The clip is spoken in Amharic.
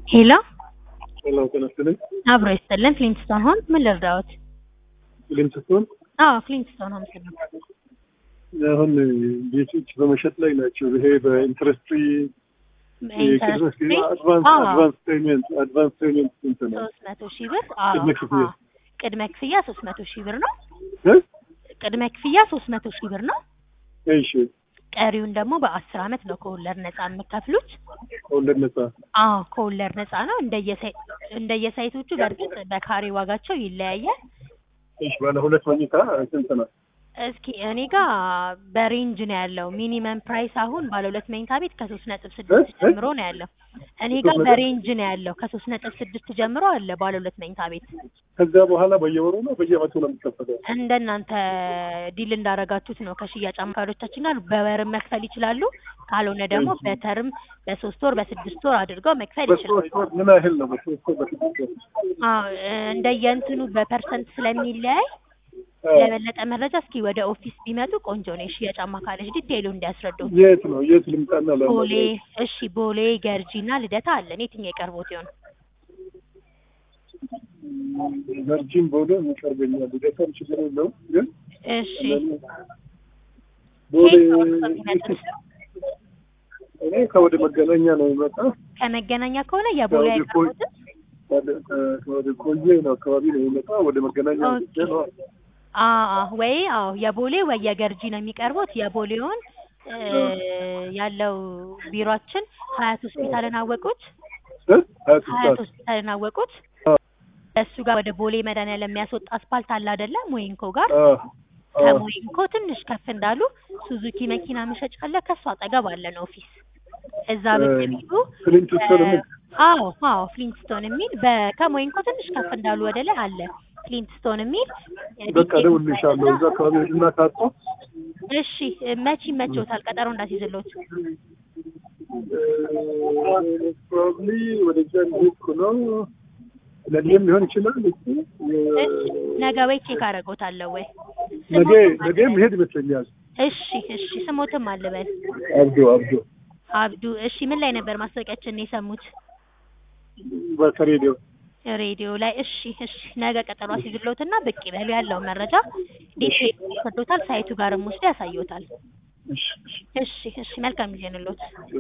ሄሎ ሄሎ ጤና ይስጥልኝ። አብሮ ይስጥልን። ፍሊንትስቶን ሆን ምን ልርዳዎት? ሊንክስቶን አዎ ፍሊንትስቶን ሆን ስለ አሁን ቤቶች በመሸጥ ላይ ናቸው። ይሄ በኢንትረስት ፍሪ አድቫንስ ፔመንት አድቫንስ ፔመንት ስንት ነው? ሶስት መቶ ሺህ ብር አዎ፣ ቅድመ ክፍያ? አዎ። ቅድመ ክፍያ ሶስት መቶ ሺህ ብር ነው። እ? ቅድመ ክፍያ ሶስት መቶ ሺህ ብር ነው። እሺ ቀሪውን ደግሞ በአስር አመት ነው ከወለድ ነፃ የምከፍሉት። ከወለድ ነጻ አዎ ከወለድ ነፃ ነው። እንደየሳይ እንደየሳይቶቹ በእርግጥ በካሬ ዋጋቸው ይለያያል። እሺ ባለ ሁለት መኝታ ስንት ነው? እስኪ እኔ ጋር በሬንጅ ነው ያለው። ሚኒመም ፕራይስ አሁን ባለ ሁለት መኝታ ቤት ከሶስት ነጥብ ስድስት እ? ጀምሮ ነው ያለው። እኔ ጋር ሶስት ነጥብ? በሬንጅ ነው ያለው ከሶስት ነጥብ ስድስት ጀምሮ አለ ባለ ሁለት መኝታ ቤት። ከዛ በኋላ በየወሩ ነው በየአመቱ ነው የሚከፈለው? እንደናንተ ዲል እንዳረጋችሁት ነው። ከሽያጭ አማካሪዎቻችን ጋር በወርም መክፈል ይችላሉ። ካልሆነ ደግሞ በተርም በሶስት ወር በስድስት ወር አድርገው መክፈል ይችላሉ። በሶስት ወር ምን ያህል ነው? በሶስት ወር በስድስት ወር? አዎ እንደየእንትኑ በፐርሰንት ስለሚለያይ አዎ። ለበለጠ መረጃ እስኪ ወደ ኦፊስ ቢመጡ ቆንጆ ነው። የሽያጭ አማካሪዎች ዲቴይሉ እንዲያስረዱ። የት ነው የት ልምጣና ለ ቦሌ እሺ፣ ቦሌ ገርጂ እና ልደታ አለን። የትኛው የቀርቦት ይሆን? ቨርጂን ቦሌ ይቀርበኛል። ልደታም ችግር የለውም ግን እሺ ቦሌ ከየት ነው እርስዎ የሚመጡት? እኔ ከወደ መገናኛ ነው የሚመጣ ከመገናኛ ከሆነ የቦሌ ከወደ ኮይ አይቀርቦትም? ወደ- ከ- ከወደ ኮዬ ነው አካባቢ ነው የሚመጣ ወደ መገናኛ ኦኬ። ወጥቼ ነው አዎ ወይ አዎ የቦሌ ወይ የገርጂ ነው የሚቀርቡት። የቦሌውን እ፣ ያለው ቢሮአችን ሀያት ሆስፒታልን አወቁት። እ? ሀያት ሀያት ሰዓት ሆስፒታልን አወቁት። አ- እሱ ጋር ወደ ቦሌ መድኃኒዓለም የሚያስወጣ አስፓልት አለ አይደለ? ሞይንኮ ጋር አ- አ- ከሞይንኮ ትንሽ ከፍ እንዳሉ ሱዙኪ መኪና መሸጫ አለ። ከሱ አጠገብ አለን ኦፊስ። እዛ ብቅ እ፣ ቢሉ ፍሊንትስቶን የሚል አዎ አዎ ፍሊንትስቶን የሚል በ- ከሞይንኮ ትንሽ ከፍ እንዳሉ ወደ ላይ አለ ፍሊንትስቶን የሚል በቃ እደውልልሻለሁ እዛ አካባቢ እና ካጣሁ እሺ መቼ ይመችዎታል? ቀጠሮ እንዳስይዝልዎት። ፕሮባብሊ ወደዛ ሊሄድኩ ነው ለኔም ሊሆን ይችላል እሱ የ- እሺ ነገ ወይ ቼክ አደርጎታለሁ ወይ ነገ ስሞትም ነገ አልበል። መሄድ ይመስለኛል እሺ እሺ ስሞትም አልበል አብዶ አብዶ አብዱ። እሺ ምን ላይ ነበር ማስታወቂያችንን የሰሙት? በከሬዲዮ ሬዲዮ ላይ። እሺ እሺ ነገ ቀጠሮ አስይዝልዎትና ብቅ ይበሉ። ያለውን መረጃ ዲቴል ይሰጡታል። ሳይቱ ጋርም ወስዶ ያሳዩታል። እሺ እሺ እሺ እሺ መልካም ጊዜ እንሎት።